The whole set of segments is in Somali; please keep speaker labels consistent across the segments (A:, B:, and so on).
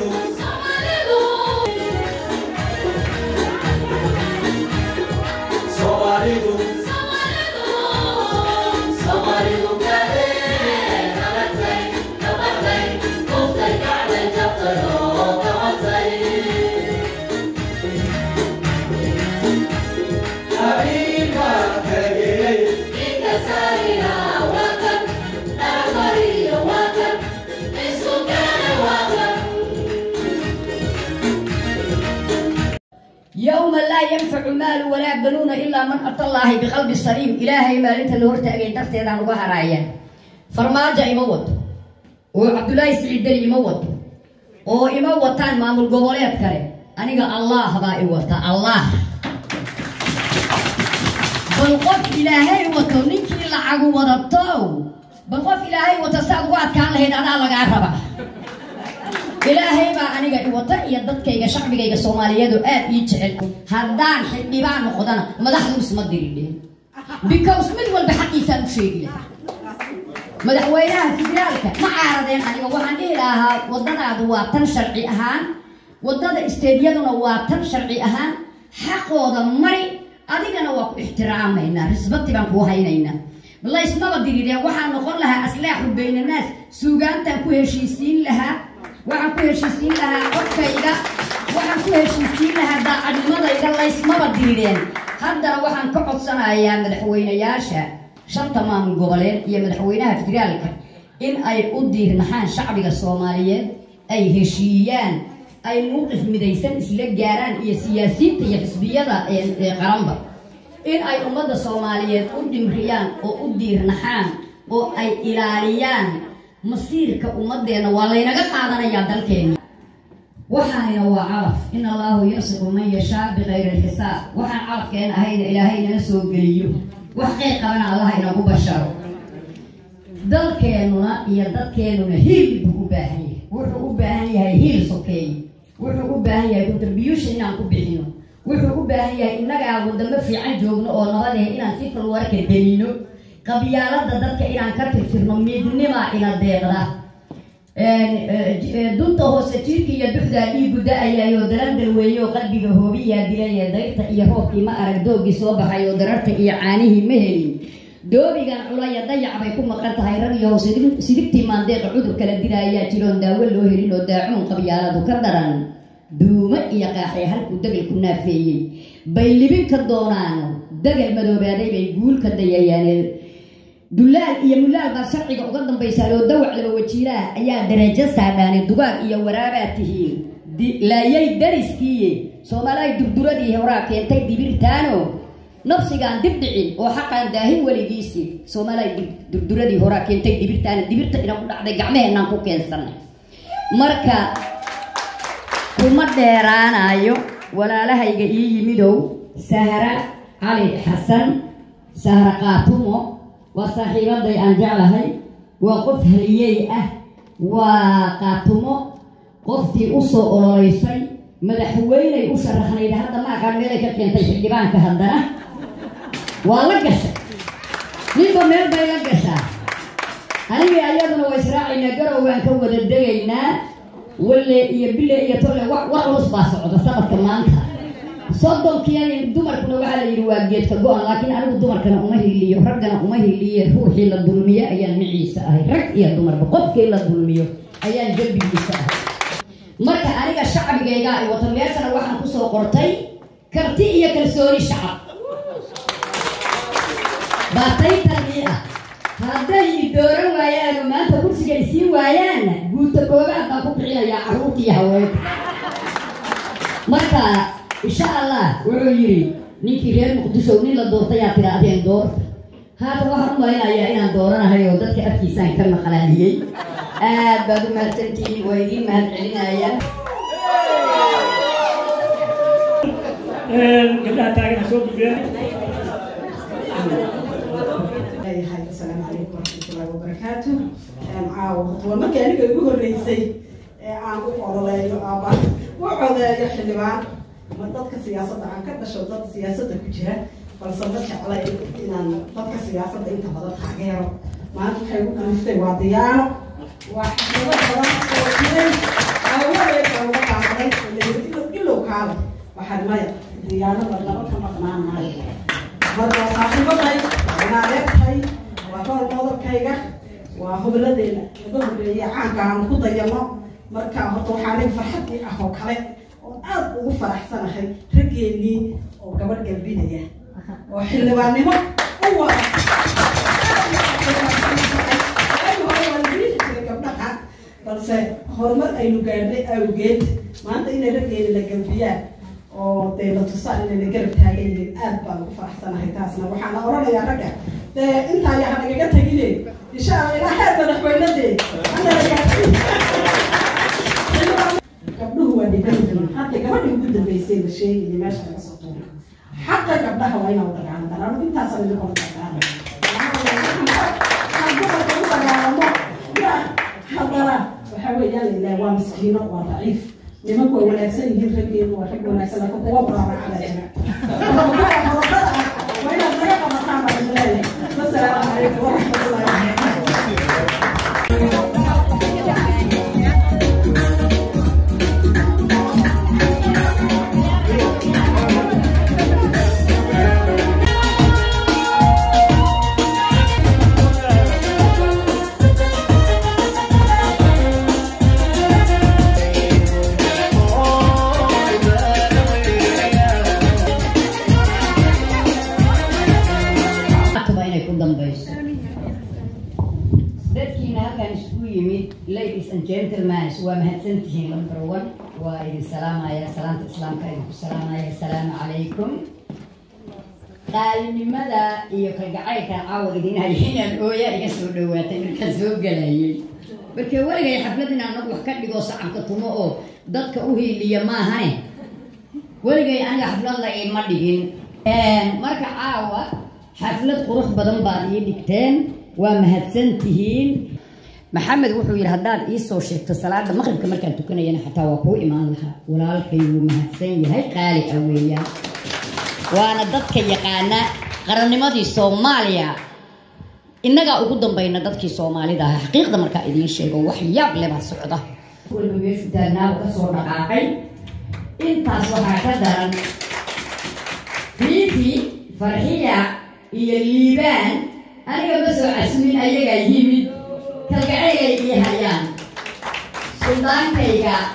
A: يوم لا ينفع مال ولا بنون إلا من أتى الله بقلب سليم إلهي ما أنت اللي هرت أجي درت يدان وجه رايا فرماجة يموت وعبد الله سعيد دلي يموت oo ima wataan maamul goboleed kale aniga allah baa i wata allah bal qof ilaahay wato ninkii lacagu wadato bal qof ilaahay wato saad ugu adkaan lahayd adaa lagaa raba ilaahay baa aniga i wata iyo dadkayga shacbigayga soomaaliyeedu aad ii jecel haddaan xildhibaan noqdana madaxdu isma diridhin because mid walba xaqiisaan u sheegi lahaa madaxweynaha federaalka ma caaradeen aniga waxaan dhihi lahaa wadadaadu waa tan sharci ahaan wadada isteedyaduna waa tan sharci ahaan xaqooda mari adigana waa ku ixtiraamaynaa risbati baan kuu haynaynaa laysmaba dirireen waxaan noqon lahaa aslaaxu baynanaas suugaantaan ku heshiisiin lahaa waxaan ku heshiisiin lahaa codkayga waxaan ku heshiisiin lahaa daacadnimadayda laysmaba dirireen haddana waxaan ka codsanayaa madaxweynayaasha shanta maamul goboleed iyo madaxweynaha federaalka in ay u diirnaxaan shacbiga soomaaliyeed ay heshiiyaan ay mowqif midaysan isla gaaraan iyo siyaasiyiinta iyo xisbiyada qaranba in ay ummadda soomaaliyeed u dhimriyaan oo u diirnaxaan oo ay ilaaliyaan masiirka ummadeenna waa laynaga qaadanayaa dalkeena waxaanina waa calaf in allahu yasiqu man yashaa bikayri alxisaab waxaan calafkeena ahayna ilaahay nala soo geliyo wax qeyb qabana allaha inagu basharo dalkeenuna iyo dadkeenuna hiil buu u baahan yahay wuxuu u baahan yahay hiil sokeeye wuxuu u baahan yahay contribution inaan ku bixino wuxuu u baahan yahay innagaa wadamo fiican joogno oo nabadeh inaan si falwarka delino qabyaalada dadka inaan ka tirtirno midnimaa ina deeqda dunta hoose jirka iyo duxdaa dhiigu da-ayayo dalandal weeye oo qalbiga hoobiyaa dilaya dayrta iyo roobkii ma arag doogii soo baxay oo dararta iyo caanihii ma helin doobigan culaya dayac bay ku maqan tahay rag iyo hoose sidigtii maandeeqa cudur kala diraayaa jiroon daawo loo helin oo daacuun qabyaaladu ka daran duumo iyo qaaxee halkuu degal ku naafeeyey bay libin ka doonaan degal madoobaaday bay guul ka dayayaan dulaal iyo mulaal baa sharciga uga dambaysaa oo dawac laba wajiilaha ayaa darajo saadhaani dugaag iyo waraabaa tihiin laayay dariskiiye soomaalihay durduradii horaa keentay dibirtaano nafsigaan dib dhicin oo xaqaan daahin weligiisii soomaalihay durduradii horaa keentay dibirtaano dibirta ina ku dhacday gacmaheenaan ku keensanay marka kuma dheeraanayo walaalahayga ii yimidow sahra cali xasan sahra qaatumo waa saaxiibaday aan jeclahay waa qof haliyey ah waa qaatumo qoftii usoo ololeysay madaxweyney u sharaxnayd hadda ma aqaan meelay ka keentay xildhibaanka haddana waa la gashay ninba meel bay la gashaa anigii ayaduna waa israacaynaa garow waan ka wada degaynaa walle iyo bille iyo tolle wax war culus baa socda sanadka maanta soddonkiian dumarkuna waxaa la yidhi waa geedka go-an laakiin anigu dumarkana uma hiliyo raggana uma hiliye ruuxii la dulmiyo ayaan miciisa ahay rag iyo dumarba qofkii la dulmiyo ayaan jambigiisa ahay marka aniga shacbigaygaa ay wato meeshana waxaan kusoo qortay karti iyo kalsooni shacab baataytanii ah hadday i dooran waayaan oo maanta kursiga i siin waayaanna guuta koobaad baan ku bixinayaa carruurta iyo haweenka marka insha allah wuxuu yidhi ninkii reer muqdisho nin la doortayaa tidhaahdeen doorta haatan waxaan u malinayaa inaan dooranahay oo dadka afkiisaan ka maqlaaniyey aad baad u mahadsantihiin waa idiin mahad celinaya
B: gabdhaha taagana soo gudbeen
C: leeyahay asalaamu calaykum waraxmatullahi wabarakaatu caawo waa markii aniga igu horreysay ee aan u ololeeyo ama u codeeyo xildhibaan ma dadka siyaasadda aan ka dhasho dad siyaasadda ku jira balse ma jecla inaan dadka siyaasadda inta badan taageero maanta waxay ugu kaliftay waa diyaano waa xaflado badan oo jiray aawadeed waxaan maya diyaanada laba ka maqnaan maayo marka waa saaxiibaday waa adeertay waa hool qodobkayga waa hobladeena laga horeeyay caanka aan ku dayano marka horta waxaanay farxadii ah oo kale oo aad ugu faraxsanahay raggeenii oo gabadh galbinaya oo xildhibaannimo u wada gabdhaha balse horumar aynu gaadhnay awgeed maanta inay raggeena la galbiyaan oo dee la tusaan inay la garab taagan yihiin aad baan ugu faraxsanahay taasna waxaana oranayaa ragga dee intaa yaha nagaga tegine insha alla ilaa heer madaxweynadee anala gaadsiin gabdhuhu waa dhiban yihiin hadda gabadhii ugu dambeysay la sheegayay meesha laga soo tuura xaqa gabdhaha waa inaa dagaalan daraan intaasaan idin kula dagaalamo dumarka u dagaalamo ya haddana waxa weeyaan lailaha waa miskiino waa daciif nimanku way wanaagsan yihiin raggeedu waa rag wanaagsan laakiin kuwa baraaracada jira horobada ah waa inaad naga qabataan baa idin leeyahay wasalaamu calaykum waraxmatullahi wabarakatu
A: ba inay ku dambayso dadkiina halkan isugu yimid ladies and gentlemen waa mahadsantihiin number one waa idin salaamaya salaanta islaamka idinku salaamaya asalaamu calaykum qaalinimada iyo kalgacaylka caawa idin hay inaan ooyaa iga soo dhawaatay markaan soo galayay marka weligay xaflad inaan anagu wax ka dhigo sacabka tumo oo dadka u hiiliya maahane weligay aniga xaflad la iima dhigin marka caawa xaflad qurux badan baad ii dhigteen waa mahadsan tihiin maxamed wuxuu yidhi haddaad ii soo sheegto salaada maqribka markaan tukanayana xataa waa kuu imaan lahaa walaalkay wuu mahadsan yahay qaali ah weeyaan waana dadka yaqaana qarannimadii soomaaliya innagaa ugu dambayna dadkii soomaalida ah xaqiiqda markaa idiin sheego wax yaab leh baa socda walba meeshu taagnaa ka soo dhaqaaqay intaas waxaa ka daran fiifi farxiya iyo liibaan aniga ma soo casmin ayagaa yimid kalgacaylay ii hayaan suldaankayga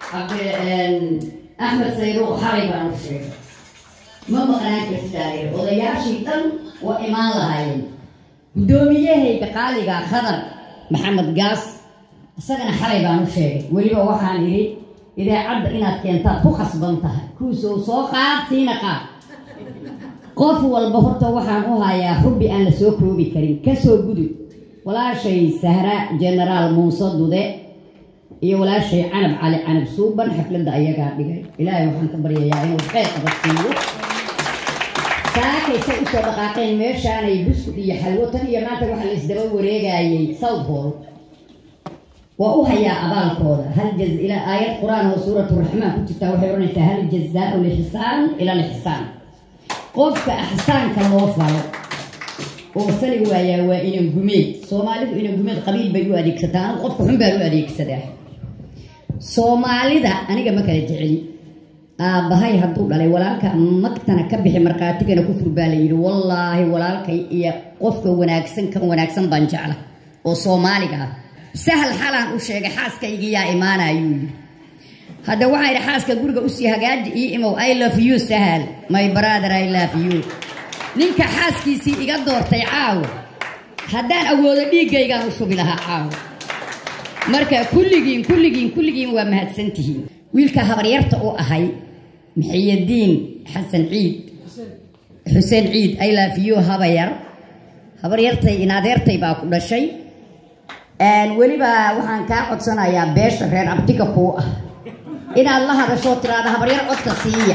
A: axmed sayruuq xalay baan u sheegay ma maqnaan kartidaaye odayaashii dhan waa imaan lahaayeen guddoomiyahayga qaaliga khadar maxamed gaas isagana xalay baan u sheegay weliba waxaan idhi idaacadda inaad keentaad ku khasban tahay kuusoo soo qaad siina qaad qof walba horta waxaan u hayaa xubbi aan la soo koobi karin kasoo gudub walaashay sahra genaraal muuse dude iyo walaashay canab cali canab suuban xafladda ayagaa dhigay ilaahay waxaan ka baryayaa inuu xeer qabadsiiyo saakaysay usoo dhaqaaqeen meeshaanay buskud iyo xalwo tan iyo maanta waxa la isdaba wareegayay south hall waa u hayaa abaalkooda hal jaz ila aayad qur-aan oo suuratu raxmaan ku jirtaa waxay odhanaysaa hal jazaau lixsaan ila lixsaan qofka axsaanka loo falo oo fali waayaa waa inan gumeed soomaalidu inan gumeed qabiil bay u adeegsataa anigu qofka xun baan u adeegsadaa soomaalida aniga ma kala jeceli aabbahay hadduu dhalay walaalka magtana ka bixi markhaatigana ku fur baa la yidhi wallaahi walaalkay iyo qofka wanaagsan kan wanaagsan baan jecla oo soomaaliga ah sahal xalaan u sheegay xaaskaygiyaa imaanayuu yidhi hadda waxaa idhi xaaska guriga usii hagaaji io imow i love you sahal my brother i love you ninka xaaskiisii iga doortay caawo haddaan awoodo dhiiggaygaan u shubi lahaa caawo marka kulligiin kulligiin kulligiin waa mahadsantihiin wiilka habaryarta u ahay maxiyadiin xasan ciid xuseen ciid i love you habayar habaryartay inadeertay baa ku dhashay weliba waxaan kaa codsanayaa beesha reer abtiga kuu ah inaad la hadashoo tiraada habaryar codka siiya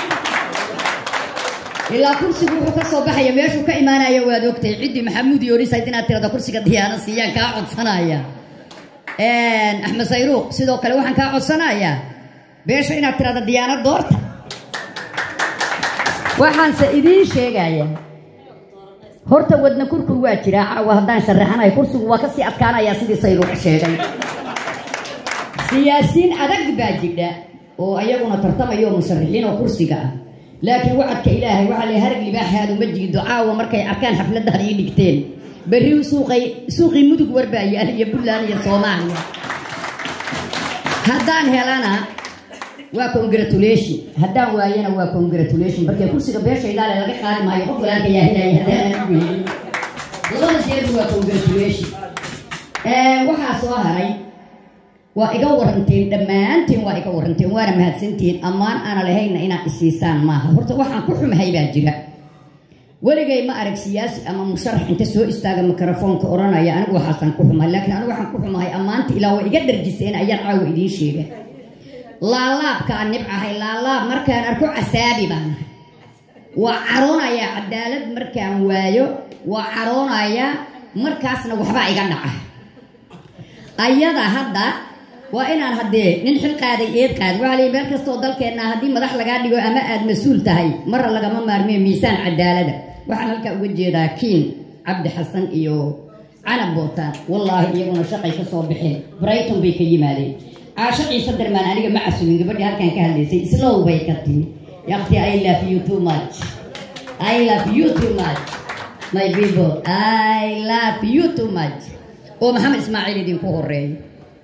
A: ilaa kursigu wuxuu ka soo baxaya meeshuu ka imaanaya waad ogtahay ciddii maxamuud yoorisayd inaad tirada kursiga diyaana siiyaan kaa codsanaya axmed sayruuq sidoo kale waxaan kaa codsanayaa beesha inaad tirada diyaana doorta waxaanse idiin sheegaya horta wadna kurkur waa jiraa caawa haddaan sharaxanayo kursigu waa kasii adkaanayaa sidii sayruuq sheegay siyaasiin adag baa jidha oo ayaguna tartamayo musharaxiin oo kursiga ah laakiin wacadka ilaahay waxaa la harag libaaxaadu ma jiido caawa markay arkaan xafladaad ii dhigteen berri suuqay suuqii mudug warbaa yaal iyo puntland iyo soomaaliya haddaan helana waa congratulation haddaan waayana waa congratulation markee kursiga beeshaydaale laga qaadi maayo qof walaalka yaa helaya haddaan anigu helin labada jeedu waa congratulation waxaa soo haray waa iga waranteen dhammaantiin waa iga waranteen waana mahadsantihiin ammaan aana lahayna inaad isiisaan maaha horta waxaan ku xumahay baa jira weligay ma arag siyaasi ama musharax inta soo istaaga mikrofoonka odhanaya anigu waxaasaan ku xumahay laakiin anigu waxaan ku xumahay ammaanta ilaa waa iga dharjiseen ayaan caawa idiin sheega laalaabkaan nibcahay laalaab markaan arko casaabi baan waa caroonayaa cadaalad markaan waayo waa caroonayaa markaasna waxbaa iga dhaca ayada hadda waa inaan haddee nin xil qaaday eed qaad waxaa lii meel kastoo dalkeenna haddii madax lagaa dhigo ama aada mas-uul tahay marra lagama maarmiyo miisaan cadaalada waxaan halkaa uga jeedaa kiin cabdi xasan iyo canab bootaan wallaahi iyaguna shaqay ka soo baxeen brighton bay ka yimaadeen caasho ciise darmaan aniga ma casumin gabadhii halkan ka hadlaysay islow bay ka timi yaqti i love you too much i love you too much my people i love you too much oo maxamed ismaaciil idinku horeeyo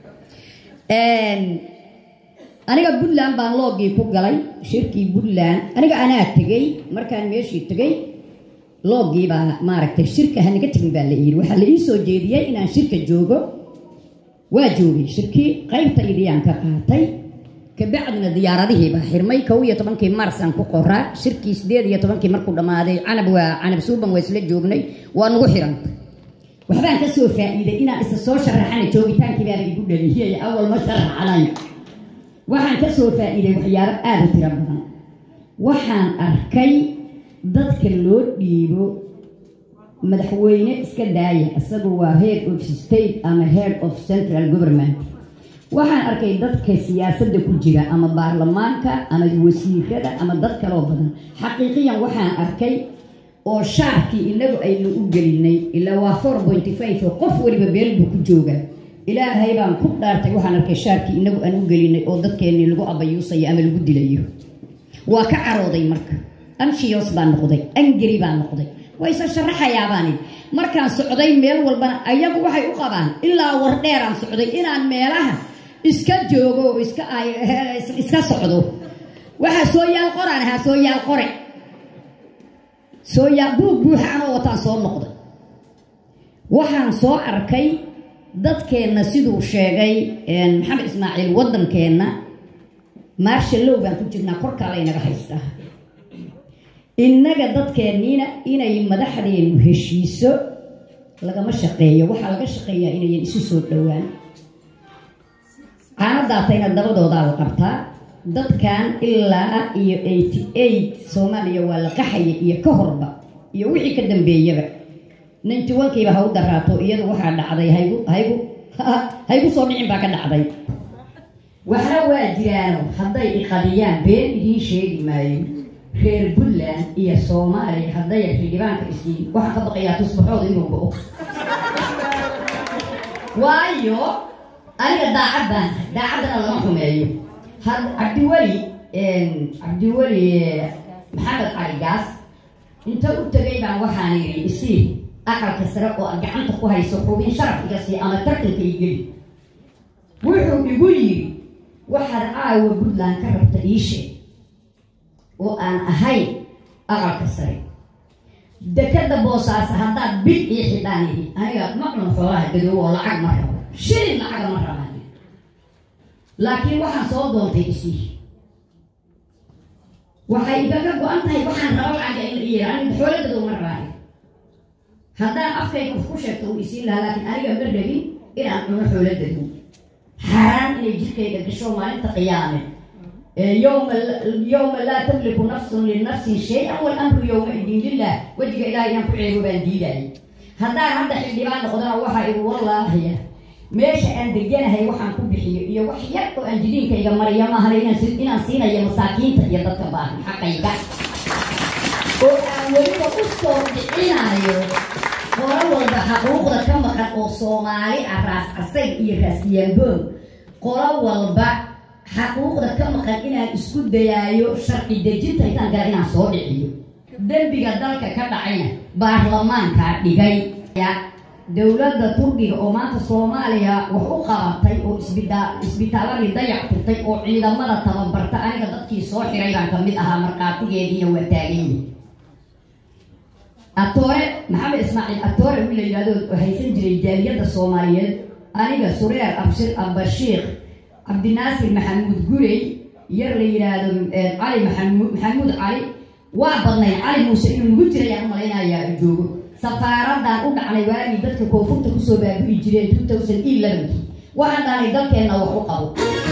A: aniga puntland baan loogii ku galay shirkii puntland aniga anaa tegey markaan meeshii tegey loogii baa maaragtay shirka hanaga tegin baa la yidhi waxaa la ii soo jeediyey inaan shirka joogo waa joogay shirkii qaybta idiyaan ka qaatay kabacdina diyaaradihii baa xirmay kow iyo tobankii marsaan ku qoraa shirkii sideed iyo tobankii markuu dhammaaday canab waa canab suuban waa isla joognay waa nagu xirantay waxbaan ka soo faa'iiday inaan isa soo sharaxana joogitaankii baana igu dhaliyay awal ma sharaxanay waxaan ka soo faa'iiday waxyaabo aada u tiro badan waxaan arkay dadka loo dhiibo madaxweyne iska daaya isagu waa head of state ama head of central government waxaan arkay dadka siyaasadda ku jira ama baarlamaanka ama wasiirada ama dad kaloo badan xaqiiqiyan waxaan arkay oo shaarkii inagu aynu u gelinay ilaa waa four pointy five oo qof weliba beel buu ku jooga ilaahay baan ku dhaartay waxaan arkay shaarkii inagu aan u gelinay oo dadkeennii lagu abayuusayo ama lagu dilayo waa ka carooday marka anshiyos baan noqday angeri baan noqday waa isa sharaxayaabaani markaan socday meel walbana ayagu waxay u qabaan ilaa wardheeraan socday inaan meelaha iska joogo oo iska iska socdo waxaa soo yaal qoraan ahaa soo yaal qore soo yaa buug buuxa anoo wataan soo noqday waxaan soo arkay dadkeenna siduu sheegay maxamed ismaaciil waddankeenna maarshallow baan ku jirnaa korkaa laynaga haystaa innaga dadkeenniina inay madaxdeennu heshiiso lagama shaqeeyo waxaa laga shaqeeyaa inayan isu soo dhowaan caanadaatayna dabadoodaa la qabtaa dadkan ilaa iyo eighty eight soomaaliya waa la qaxaya iyo ka horba iyo wixii ka dambeeyaba ninty onkiiba ha u daraato iyadu waxaa dhacday haygu haygu haygu soo dhicin baa ka dhacday waxna waa jiraano hadday iqadiyaan been idiin sheegi maayo reer puntland iyo soomaaliya hadday xildhibaanka isiin waxaa ka baqayaa tusbaxooda inuu go-o waayo aniga daacad baan daacaddana lama xumeeyo had cabdiweli cabdiweli maxamed cali gaas inta u tegay baan waxaan yidhi isii aqalka sare oo aad gacanta ku hayso xubin sharaf iga sii ama tartanka i geli wuxuu igu yidhi waxaad caawa puntland ka rabta ii sheeg oo aan ahayn aqalka sare dekada boosaasa haddaad bil ii xidhaan yidhi aniga ma cuno xoolaha gadoobo oo lacag ma rabo shilin lacaga ma rabaan laakiin waxaan soo doontay isii waxay igaga go-an tahay waxaan rabo lacaga in la iyira aniga xoolagadoo ma rabaan haddaan afkayga ku sheegto uu isiin lahaa laakiin aniga ma rabin inaan cuno xoolagado xaaraan inay jirkayga gasho maalinta qiyaame yowma yowma laa tamliku nafsun linafsin shay-an walamru yowmaidin lilah wejiga ilahay inaan ku ceebo baan diidayay haddaan hadda xildhibaan noqdana waxaa igu wallaahiya meesha aan deganahay waxaan ku bixiyo iyo wax yar oo aan jidiinkayga mariyo maahan inaan siinayo masaakiinta iyo dadka baahan xaqayga oo aan weliba u soo dhicinayo hore walba xaquuqda ka maqan oo soomaali ah raas casay iyo raas yaanboon qolo walba xaquuqda ka maqan inaan isku dayaayo sharci dejinta intaan gala inaan soo dhiciyo dembiga dalka ka dhacayna baarlamaankaa dhigay dowladda turkiga oo maanta soomaaliya wax u qabatay oo isbita isbitaaladii dayac tirtay oo ciidamada tababarta aniga dadkii soo xiray baan kamid ahaa markhaatigeediiyo waa taaganyii atoore maxamed ismaaciil atoore wii la yidhahdo haysan jiray jaaliyadda soomaaliyeed aniga sureer abshir abashiikh cabdinaasir maxamuud gurey yar la yidhaahdo cali maxamuud maxamuud cali waa badnay cali muuse inuu nugu jiray aan malaynayaa joogo safaaradan u dhacnay waagii dadka koonfurta kusoo baabi'i jireen two thousand elevenkii waxaan dhahnay dalkeenna wax u qabo